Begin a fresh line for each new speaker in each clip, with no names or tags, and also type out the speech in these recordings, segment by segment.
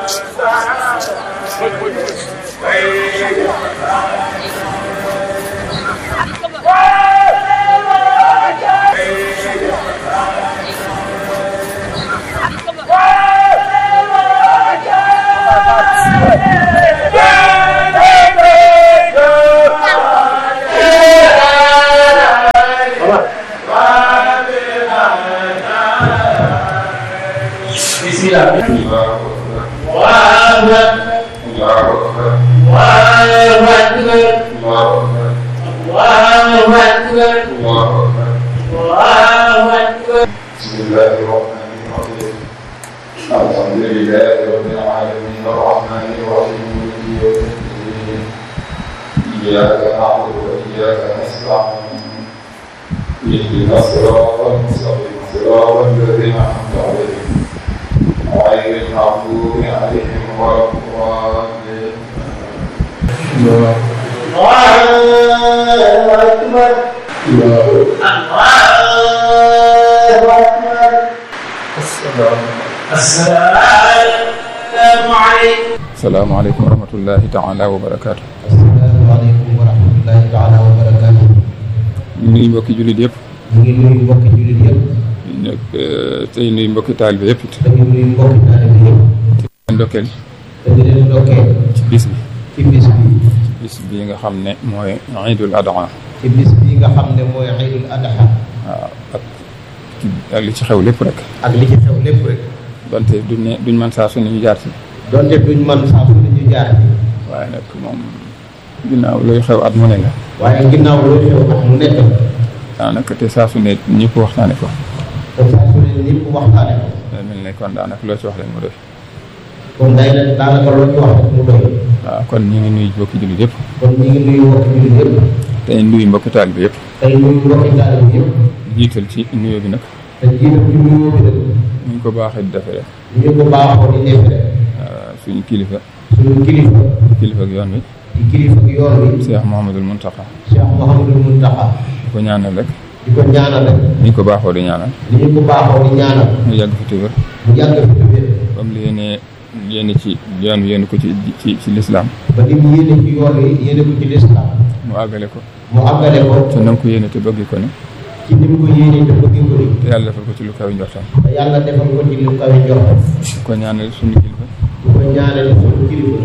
بسم الله الرحمن الرحيم الحمد لله رب العالمين الرحمن الرحيم مالك يوم الدين إياك نعبد وإياك نستعين اهدنا الصراط المستقيم صراط الذين أنعمت عليهم غير المغضوب عليهم ولا الضالين
asalaamaaleykum wa rahmatullahi taala wa barakaatu.
asalaamaaleykum wa rahmatullahi taala wa barakaatu.
ñu nuyu mbokki jullit yëpp.
ñu ngi nuyu mbokki jullit yëpp.
nag tey nuyu mbokki taalibe yëpp it.
dañu nuyu mbokki taalibe yëpp.
leen ndokkeel
te di leen ndokkeel
ci bis bi.
ci bis bi.
bis bi nga xam ne mooy Iidul Adha.
ci bis bi nga xam ne mooy Iidul Adha.
waaw ak ak li ci xew lépp rek.
ak li ci xew lépp rek.
donte duñ ne duñ mën saa su ne ñu jaar ci.
donte duñ man saa su ne ñu jaar ci.
waaye nag moom ginnaaw luy xew at mu ne la.
waaye ginnaaw loolu xew at mu nekk la.
daanaka te saa su ne ñëpp waxtaane ko.
te saa su ne ñëpp waxtaane ko.
day mel ne kon daanaka loo ci wax leen mu doy.
kon day na daanaka loo ci wax rek mu doy.
waaw kon ñu ngi nuyu mbokki jullit yëpp.
kon ñu ngi nuyu mbokki jullit yëpp.
tey nuyu mbokki taalibe yëpp.
tey nuyu mbokki taalibe yëpp.
jiital ci nuyoo bi nag.
te jiital ci nuyoo bi nag.
ñu ngi ko baaxee di defee rek.
ñu ko baaxoo di def rek.
suñu kilifa.
suñu kilifa.
kilifa ak yoon wi.
di kilifa ak yoon wi.
Cheikh Mouhamadul Mountakha.
Cheikh Mouhamadul Mountakha.
di ko ñaanal rek.
di ko ñaanal rek.
ni ñu ko baaxoo di ñaanal.
ni ñu ko baaxoo di ñaanal.
mu yàgg fi te wér.
mu yàgg fi te wér.
ba mu yéenee yéene ci yoon wi yéene ko ci ci ci lislaam
ba ni mu yéene ci yoon wi yéene ko ci lislaam.
mu àggale ko.
mu àggale ko.
te na nga ko yéene te bëgg ko ni.
ci ni mu ko yéene te bëgg ko ni.
te yàlla defal ko ci lu kaw njortam.
te yàlla defal ko ci lu kawe njortam.
di ko ñaanal suñu kilifa.
di ko ñaanal suñu kilifa.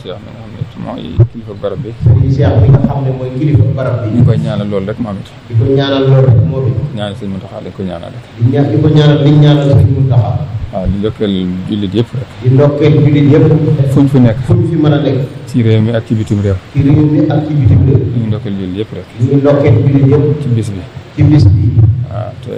Serigne Cheikh mi nga xam ne mooy kilifa barab bi.
Serigne Cheikh bi nga xam ne mooy kilifa barab bi.
ñu ngi koy ñaanal loolu rek moom it.
di ko ñaanal loolu rek moo bi.
ñaanal sëñ Mountakha dañ ko ñaanal rek.
di ñaan di ko ñaanal di ñaanal Serigne Mountakha.
waaw di ndokkeel jullit yëpp rek.
di ndokkeel jullit yëpp.
fu ñu fi nekk.
fu ñu fi mën a nekk.
ci réew mi ak ci bitim réew.
ci réew mi ak ci bitim réew.
ñu ngi ndokkeel jullit yëpp rek.
ñu ngi ndokkeel jullit yëpp.
ci bis bi.
ci bis bi.
waaw te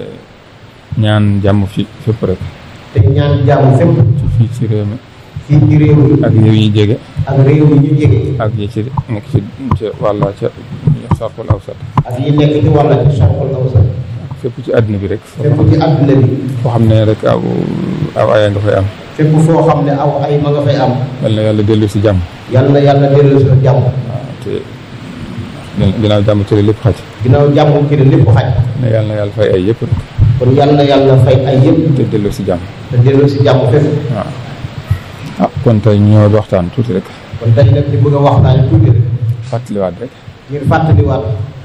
ñaan jàmm fi fépp rek.
te ñaan jàmm fépp.
ci fii ci réew mi.
fii ci réew mi.
ak réew yi jege.
ak réew mi ñu jege.
ak yi ci nekk ci ca wàlla ca sarxul awsat
ak yi nekk ci wàlla ci soxal awsat.
fépp ci àdduna bi rek.
fépp ci àdduna bi.
foo xam ne rek aw aw aya nga fay am.
fépp foo xam ne aw ay ma nga fay am.
yal na yàlla dellu si jàmm.
yal na yàlla dellu si jàmm.
waaw te ginnaaw jàmm ci la lépp xaj.
ginnaaw jàmm ci la lépp xaj.
ne yàlla na yàlla fay ay yëpp rek.
kon yal na yàlla fay ay yëpp.
te dellu si jàmm.
te dellu si jàmm fépp.
waaw ah kon tey ñoo waxtaan tuuti rek.
kon tey nag di bëgg a waxtaan tuuti rek.
fàttaliwaat rek.
ngir fàttaliwaat.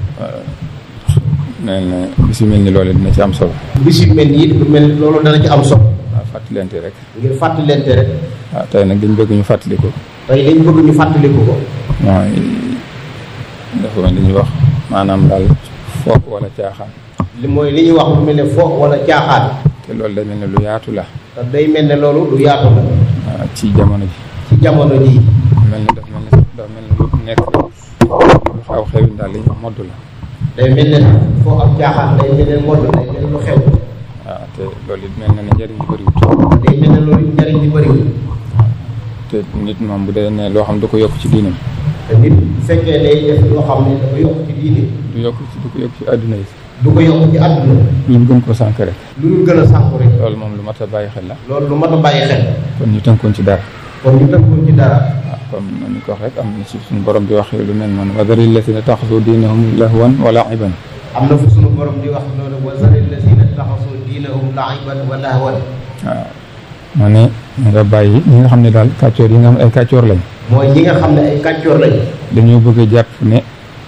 nee na bis yu mel ni loolu dina ci am solo.
bis yu mel nii lu mel loolu dana ci am solo.
waaw fàttalente rek.
ngir fàttalente rek.
waaw tey nag dañ bëgg ñu fàttali ko.
tey dañ bëgg ñu fàttaliku ko.
mooy dafa mel ni ñuy wax maanaam daal fo wala caaxaan.
li mooy li ñuy wax lu mel ne fo wala caaxaan.
te loolu day mel ne lu yaatu la.
te day mel ne loolu lu yaatu la.
waaw ci jamono ji.
ci jamono jii.
mel ni dafa mel ni dafa mel ni lu nekk lu xaw xewin daal li ñuy wax modd la.
day mel ne foo am caaxaan day mel ne modd day mel ne lu xew.
waaw te loolu it mel na ne njëriñ li bëriwut.
day mel ne loolu njariñ li bëriwul.
te nit moom bu dee ne loo xam du ko yokk ci diinam.
te nit bu fekkee day def loo xam ne dafa yokk ci diine.
du yokk ci du ko yokk ci àdduna yi.
du ko yokk ci àdduna.
lu gën ko sànk rek.
lu dul gën a sànku rek.
loolu moom lu mat a bàyyi xel la.
loolu lu mat a bàyyi xel.
kon ñu tënkoon ci dara.
kon ñu tënkoon ci dara.
waaw comme ni ko wax rek am na ci suñu borom di wax lu mel noonu wa zaril lazina taxasu diinahum lahwan wa la'iban
am na fu sunu borom di wax noonu wa zaril lazina taxasu diinahum la'iban wa lahwan.
waaw ma ne nga bàyyi ñi nga xam ne daal kàccoor yi nga xam ne ay kàccoor lañ
mooy ñi nga xam ne ay kàccoor lañ
dañoo bëgg a jàpp ne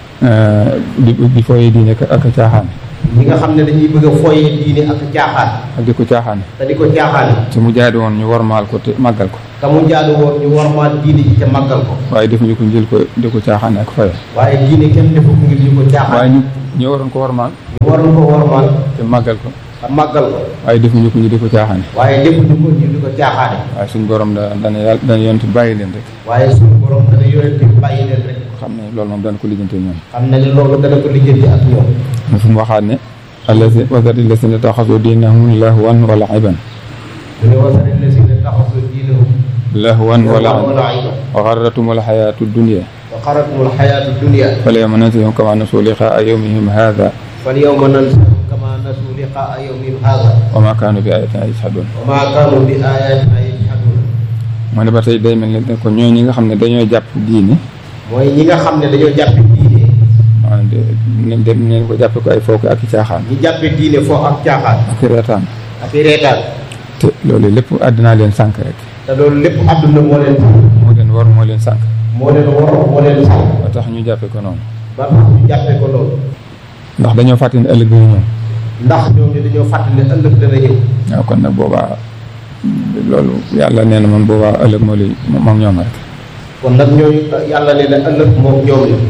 di di fooyee diine ak ak caaxaan
ñi nga xam ne dañuy bëgg a fooyee diine ak caaxaan
ak di ko caaxaan
te di ko caaxaane
te mu jaadu woon ñu warmaal ko te màggal ko
te mu jaadu woon ñu warmaal diine ji te màggal ko
waaye defuñu ko njël ko di ko caaxaane ak foye
waaye diine kenn defu ko ngir ñu ko
waaye
caaxaan
ñu ñu waroon ko warmaal
ñu waroon ko warmaal
te màggal ko
te màggal ko
waaye defuñu ko ñu di ko caaxaane
waaye defuñu ko ñu di ko caaxaane
waaye suñ borom da dana yàlla dana yonent bàyyi leen rek
waaye suñu borom dana yonente bàyyi leen rek
xam ne loolu moom dana ko lijjante ñoom
xam na ne loolu dana ko lijjanti ak ñoom
mu fu mu waxaat ne allazi wasati lasina taxasu diinahum lahwan wa la'iban
mu ne wasari lasina taxasu diinahum
lahwan wa la'iban
wala ayba
wa garratumul xayaatu dunya
wa xaratumul xayaatu dunia
fal yawma nansahum kama nasu liqaa yawmihim haadha
fal yawma nansahum kama nasu liqaa yawmihim haada
wa ma kaanu bi ayatina yajhadun
wa ma kaanu bi ayatina yajhadun
mu ne ba tey day mel ne ko ñoo ñi nga xam ne dañoo jàpp diine
mooy ñi nga xam ne dañoo jàppe diine
maanaam de nañ dem neen ko jàppe ko ay fooke ak i caaxaan
ñi jàppe diine foo ak caaxaan
ak i reetaan
ak i reetaan
te loolu lépp àddinaa leen sànk rek
te loolu lépp àdduna moo leen
moo leen war moo leen sànk
moo leen war moo leen sax
ba tax ñu jàppe ko noonu
ba tax ñu jàppe ko loolu
ndax dañoo fàtte ne ëllëg dina ñëw
ndax ñoom ñu dañoo fàttali ne ëllëg dana ñëw
waaw kon nag boobaa loolu yàlla nee na man boobaa ëllëg moo lay moom ñoom rek
kon nag ñooñu yàlla ne na ëllëg moom ñoom la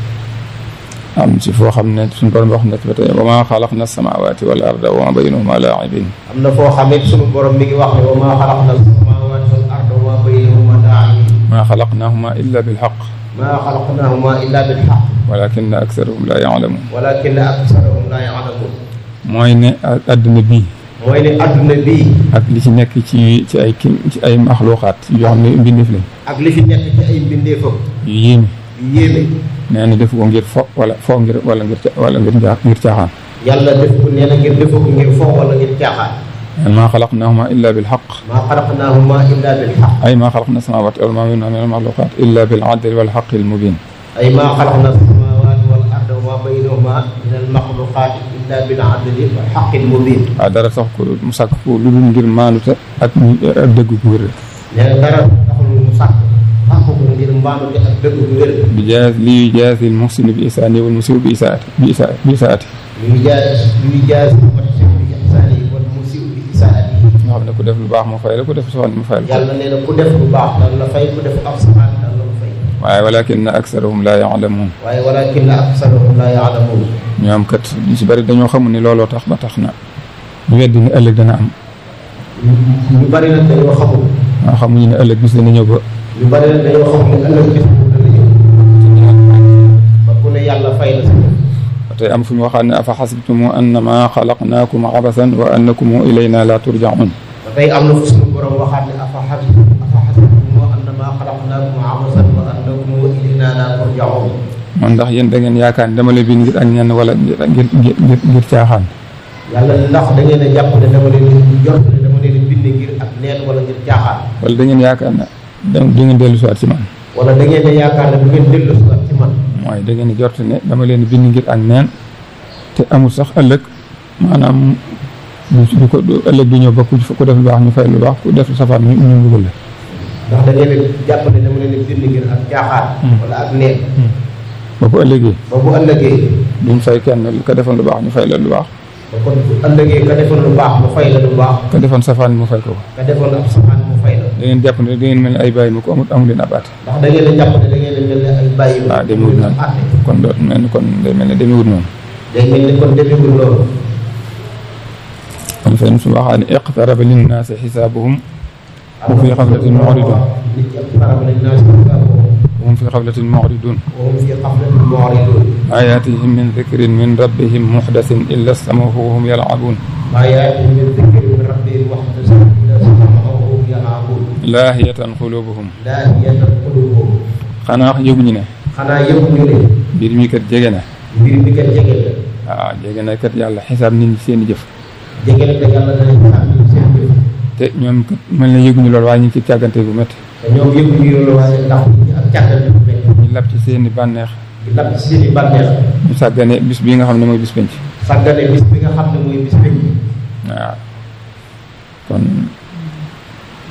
am ci foo xam ne suñu borom wax na ci ba tey wa maa xalaqna samaawaati wal arda wa maa baynahuma laa'ibin
am na foo xam it sunu borom mi ngi wax ne wa maa xalaqna samaawaati wal arda wa maa baynahuma laa'ibin
maa xalaqnaahuma illa bilxaq
maa xalaqnahuma illa bil haqq
walakinna aksarahum laa ya'lamuun
walakinna aksarahum laa ya'lamuun
mooy ne àdduna bii
mooy ne adduna bii
ak li ci nekk ci ci ay kim ci ay maxluuqaat yoo xam ne mbindeef lañ
ak li fi nekk ci ay mbindeefam
yu yéeme
yu yéeme
nee na def ko ngir fo wala fo ngir wala ngir ca- wala ngir njaa ngir caaxaan
yàlla def ko nee na ngir defa ko ngir foo wala ngir caaxaan
neen maa xalaqnaahuma illa bilxaq
maa xalaqnaahuma illa bil haqq
ay maa xalaqna samaawaati wal maa baynahuma min almaxluuqaat illa bil adli wal xaqi al mubiin
ay maa xalaqna samaawaati wal arda wa maa baynahuma min al maxluqaati illa bil adli wal haqqi al mubiin
waaw dara sax ko mu sàkk ko lu dul ngir maanute ak ak dëgg gu wér
nee na dara taxul mu sàkk sàkk ko ngir mbaanute ak dëgg bu wér
bi jaas li jaasi al muhsinu bi isaani wal musii'u bi isaati bi isa bi isaati
luy jaas luy jaas muhsin bi ihsaani wal musii'u bi isaati
nga xam ne ku def lu baax mu fay la ku def safaan mu fay la
yàlla nee na ku def lu baax dana la fay ku def ab safaan dana la fay
waaye walakinna aksarahum laa ya'lamuun
waaye walakin aksarahum laa ya'lamuun
ñoom kat ñu si bëri dañoo xamul ni looloo tax ba tax na ñu weddi ne ëllëg dana am
ñu bari nag dañoo xamul
waaw xamuñu ne ëllëg bis dana ñëw ba
ñu bari nag dañoo xamul ne ëllëg bis boobu dana ñëw ba ku ne yàlla fay la si
ba tey am fu ñu waxaat ne afa xasibtumu annama xalaqnaakum abasan wa annakum ilayna la turjaun
ba tey am na fu suñu borom waxaat ne afa xas afa xasibtum annamaa xalaqnaakum abasan wa annakum ilaynaa laa turjaun
man ndax yéen da ngeen yaakaar ne dama leen bind ngir ak ñenn wala ngir ngir ngir ngir caaxaan
yàlla ndax da ngeen a jàpp ne dama leen di jot ne dama leen di bind ngir ak neen wala ngir caaxaan
wala da ngeen yaakaar ne da du ngeen dellu siwaat ci man
wala da ngeen a yaakaar ne bu ngeen dellu si waat ci man
mooy da ngeen jort ne dama leen bind ngir ak neen te amul sax ëllëg maanaam du du ko du ëllëg du ñëw ba ku ku def lu baax ñu fay lu baax ku def safaan ñu ñu mbugal la
ndax da ngeen a jàpp ne dama leen di bind ngir ak caaxaan wala ak neen
ba bu ëllëgee
ba bu ëllëgee
duñ fay kenn ka defoon lu baax ñu fay la lu baax
ba kon bu ëllëgee ka defoon lu baax mu fay la lu baax
ka defoon safaan mu fay ko ko
ka defoon ab safaan mu fay la
da ngeen jàpp ne da ngeen mel ne ay bàyyi mu ko amul amu leen ab àtte
ndax da ngeen a jàpp ne da ngeen a mel ne ay bàyyi
ah demewut noonu
àtte
kon doo mel ni kon day mel ne demewut noonu
day mel ni kon defewul loolu
kon fenn su waxaa ne iqtaraba linnaasi xisaabuhum wa fi xaflatin mu'ridun
nit ñi iqtaraba linnaasi xisaabuhum
wa hum fi xaflatin mu'ridun
wa hum fi xaflatin mu'ridun
maa yaatihim min dikrin min rabbihim muxdasin illa stamahu wa hum yalcabuun
maa yaatihim min dikrin min rabbihim muhdasin illa stamahu wa hum yal'abuun
laahiyatan qulubuhum
laahiyatan quluubuhum
xanaa yëguñu ne
xanaa yëpp ñu ne
mbir mi kat jege na
mbir mi kat jege la
waaw jege na kat yàlla xisaab nit ñi seen i jëf
jege la te yàlla dana xisaab ñu seen jëf
te ñoom kat mel na yëguñu loolu waaye ñu ngi ci càggante bu métti
te ñoom yëpp ñu loolu waaye ndax nit ñi ak càggante bu mel
ñu lab ci seen i bànneex
di lab ci seen i bànneex
ñu sàggane bis bii nga xam ne mooy bis penc
sàggane bis bi nga xam ne mooy bis bi
waaw kon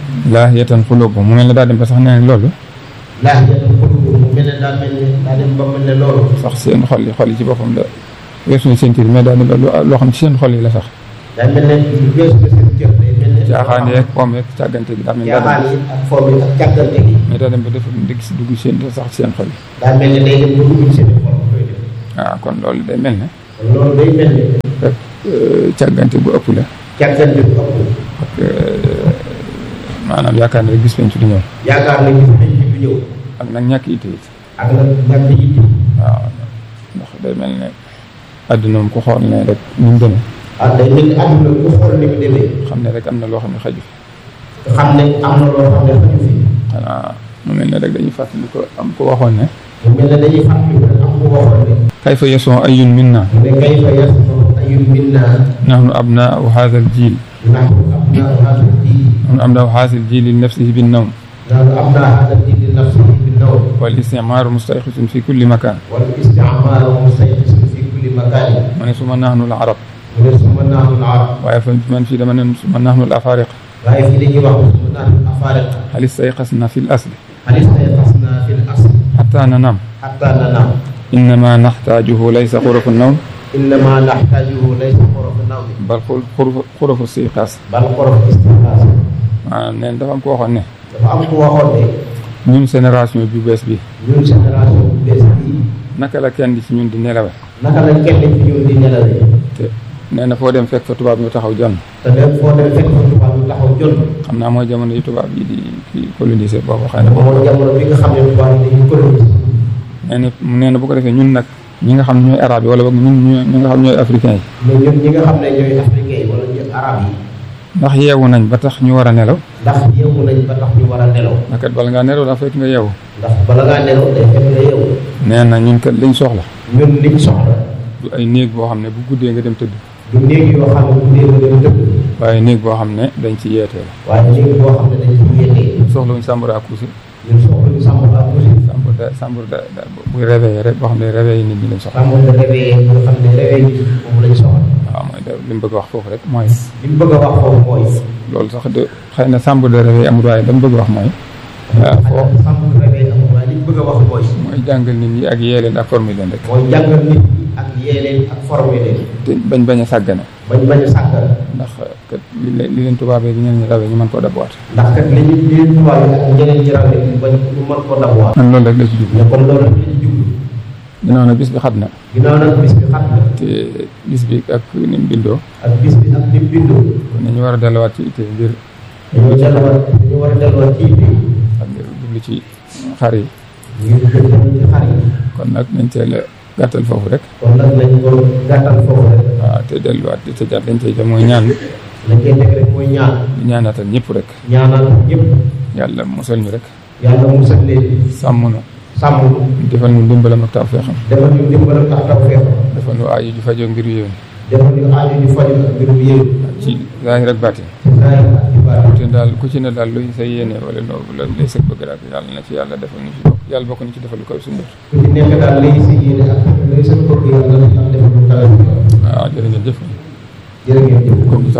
laahiyatan quluubuhum mu mel ne daa dem ba sax nee na loolu
laax jatan xulubu mu mel ne daa mel ne daa dem ba mel ne loolu
sax seen xol yi xol yi ci boppam da weesu na seen tiir mais daa dem ba lu- loo xam ne ci seen xol yi la sax
daa mel ne lu weesu na seen cër day mel ne
caaxaan yeeg poom yeeg càggante gi daa mel ne daa
caaxaan
dem
yi ak foom yi ak càggante gi
mais daa dem ba def dëgg si dugg seen sax ci seen xol yi
daa mel ne day dem ba dugg seen xol koy def
waaw kon loolu day mel ne
kon loolu day mel ne
rek euh, càggante bu ëpp la
càggante bu ëpp
ak euh, maanaam yaakaar ne rek gis penc du ñëw
yaakaar ne gis nañ ci du ñëw
ak nag ñàkk itte it
ak nag ñàkk yitte
waaw ndax day mel ne àdduna moom ku xool ne rek ni mu demee
ah day mel ni àdduna ku xool ni mu demee
xam ne rek am na loo xam ne xaju fi
nga xam ne am na loo xam ne xaju fi
xanaa mu mel ne rek dañuy fàttali ko am ko waxoon ne
mu mel ne dañuy fàttali rek am ku waxoon ne
kayfa yasoo ayun minna
mu ne kayfa yasmau ayun minna
nahnu abnaau hadha al jil
nahnu abnaau hada diin
nahnu abnaau hadha al jil li nafsihi bin nawm
nahnu abnaau hada diin li nafsihi bin nawm
wal istimaaru mustayqisun fi kulli makan
wal isticmaaru mustayqisun fi kulli makaanin
mu ne suma nahnu al arab
mu ne suma nahnu al arab
waaye fa man fii dama ne suma nahnu al afariq
waaye fii dañuy wax suma nahnu al afariqa
hal istayqasna fi l asli
hal istayqasna fi l asl
hatta nanam
xatta nanam
innama naxtaajuhu laysa xurufu nawm
innama naxtaajuhu laysa xorofu nawmi
bal xul- xurufu xurufu istiqaas
bal xorof istiqaas
maanaam neen dafa am ko waxoon ne
dafa am ku waxoon ne
ñun génération bi bees bi
ñun génération bu bees bii
naka la kenn ci ñun di nelawe
naka la kenn ci ñun di nelawee
te nee na foo dem fekk fa tubaab ñu taxaw jonn
te dem foo dem fekk fa tubaab yu taxaw jon
xam naa mooy jamono yi tubaab yi di kii colonisé boobu xëy na
moo jamono bi nga xam ne tubaab yi dañuy colonise
nee na nee na bu ko defee ñun nag ñi nga xam ne ñooy arabe yi wala boog ñun ñu ñi nga xam ñooy africain yi
mais ñun ñi nga xam ne ñooy africain yi wala ñun arab yi
ndax yeewu nañ ba tax ñu war a nelaw
ndax yeewu nañ ba tax ñu war a nelaw
ndax kat bala ngaa nelaw daa fekk nga yeewu
ndax bala ngaa nelaw day fekk nga yeewu
nee na ñun kat liñ soxla
ñun liñ soxla
du ay néeg boo xam ne bu guddee nga dem tëdd
du néeg yoo xam ne bu dee nga dem dëkk
waaye néeg boo xam ne dañ ci yeetee la
waaye néeg boo xam ne dañ ci yéetee
soxlawuñ sàmbur à coucher
ñun soxla ñu sàmm la aussi
sàmbur da sàmbur da da buy réveillé rek boo xam ne réveillé nit ñi lañ soxla
sàmm de réveillé nga xam ne réveillé nit moom lañ soxla
waaw mooy da li mu bëgg a wax foofu rek mooy
li mu bëgg a wax foofu mooy
loolu sax de xëy na sàmbur de réveillé amul waaye dama bëgg a wax mooy waaw foo
sàmm de réveillé amul waaye li mu bëgg a wax mooy
mooy jàngal nit ñi ak yee leen ak former leen rek
mooy jàngal nit ñi ak yee leen ak formé leen
te bañ bañ a sàggane
bañ bañ a sàggal
ndax kat li leen li leen tubaabee bi ñeneen ñi rawee ñu mën koo dabuwaat
ndax kat li ñu li ñu tubaab yi ak ñeneen ñi rawee ñu bañ ñu mën koo dabuwaat
man loolu rek la ci jublu
mais comme loolu li ñu jublu
ginnaaw nag bis bi xat na
ginnaaw nag bis bi xat na
te bis bi ak ni mu bindoo
ak bis bi ak ni mu bindoo
kon nañu war a delluwaat ci itte ngir
dañoo delluwaat dañoo war a delluwaat ci itte
ak ngir jublu ci xar yi
ngir jëm ci xar yi
kon nag nañ teel a gàttal foofu rek
kon nag nañ ko gàttal foofu rek
waaw te delluwaat di tëjaat dañ tey mooy ñaan
lañ koy teg rek mooy ñaan
di ñaanaatal ñëpp rek
ñaanal ñëpp
yàlla musal ñu rek
yàlla musal leen
sàmm nu
sàmm
defal ñu ndimbalam ak tawfeexam
defal ñu dimbalam tax taw feex
defal ñu aajo ju fajoo ngir yéen
defal ñu aajo ñu faju ak mbirum yéen
ci zaahir ak baatin
ci saa yi ak ci baat
te daal ku ci ne daal luy sa yéene wala loo la lay sëg bëgg daal yàlla na ci yàlla defal ñu ci bokk yàlla bokk na ci defal lu koy suñu bët
ku ci nekk daal lay si yéene ak lay sa bëgg yàlla na defal lu kawe
waaw jërë ngeen jëf
jërë ngeen jëf
comme